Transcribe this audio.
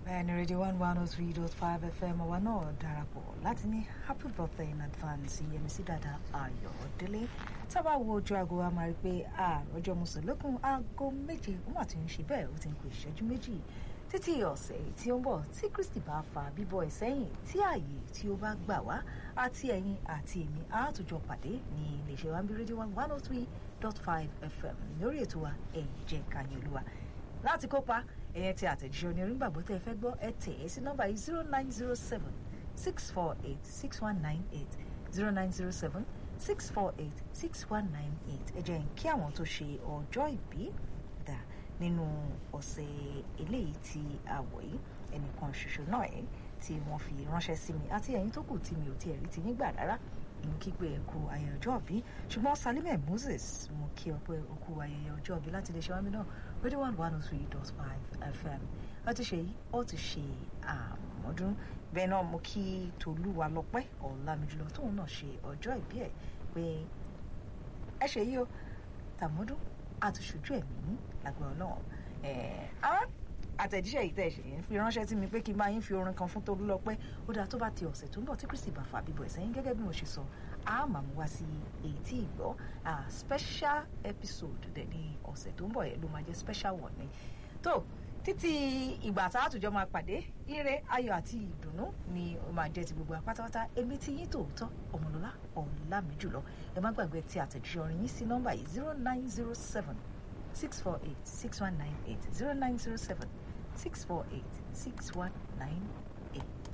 bẹ́ẹ̀ni rédíò one one oh three dot five fm wa náà darapọ̀ láti ní happy birthday in advance yẹmísí dada ayọ̀délé tábà wo ojú aago wa máa rí i pé àròjọ mùsùlùkùn aago méje ó mà ti ń ṣe bẹ́ẹ̀ ó ti ń kó ìṣẹ́jú méjì títí ọ̀sẹ̀ tí ó ń bọ̀ tí kristi bá fa bíbọ̀ ẹ̀ sẹ́yìn tí ààyè tí ó bá gbà wá àti ẹ̀yin àti èmi àtòjọ pàdé ní iléeṣẹ́ wa ń bí rédíò one one oh three dot five fm lórí ètò wa ẹ̀yìn jẹ́ kanyìn olúwa láti kópa ẹ̀yẹn tí àtẹ̀jíṣẹ́ onírin-gbàgbọ́ tẹ́ ẹ fẹ́ gbọ́ ẹ tẹ̀ ẹ́ sí nọ́mbà yìí zero nine zero seven six four eight six one nine eight zero nine zero seven six four eight six one nine eight ẹ jẹ́ n kí àwọn tó ṣe ọjọ́ ìbí dà nínú ọ̀sẹ̀ eléyìí tí a wọ̀ yìí ẹnìkan ṣoṣo náà ẹ̀ tí wọ́n fi ránṣẹ́ sí mi àti ẹ̀yin tó kù tí mi ò tiẹ̀ rí ti nígbà rárá mo kí pé ẹ kú ayẹyẹ ọjọ́ ìbí ṣùgbọ́n Salime Moses mo kí ọ pé o kú ayẹyẹ ọjọ́ ìbí láti lè ṣe wá mí náà radio one one oh three dot five fm ó ti ṣe ó ti ṣe àmọ́dún bẹ́ẹ̀ náà mo kí Tolúwa lọ́pẹ́ Ọlámijùlọ tóun náà ṣe ọjọ́ ìbí ẹ̀ pé ẹ ṣe yí o tàmọ́dún àtúnṣojú ẹ̀mí lágbára náà àtẹ̀jíṣẹ́ yìí tẹ̀ ṣe ń fi ránṣẹ́ sí mi pé kí n bá yín fi orin kan fún Tolúlọpẹ́ ó dáa tó bá ti ọ̀sẹ̀ tó ń bọ̀ tí Kristi bá fa bíbọ̀ ẹ̀sẹ̀ yín gẹ́gẹ́ bí mo ṣe sọ a máa mú wá sí èyí tí ìgbọ́ special episode dẹ̀ ní ọ̀sẹ̀ tó ń bọ̀ yẹn ló máa jẹ́ special one ni tó títí ìgbà tá a tùjọ́ máa pàdé ire ayọ̀ àti ìdùnnú ni ó máa jẹ́ ti gbogbo apátápátá èmi tí yín tòótọ́ ọmọlọ́lá ọ̀làmíjùlọ ẹ má gbàgbé tí àtẹ̀jíṣẹ́ orin yín sí nọ́mbà yìí zero nine zero seven six four eight six one nine eight zero nine zero seven six four eight six one nine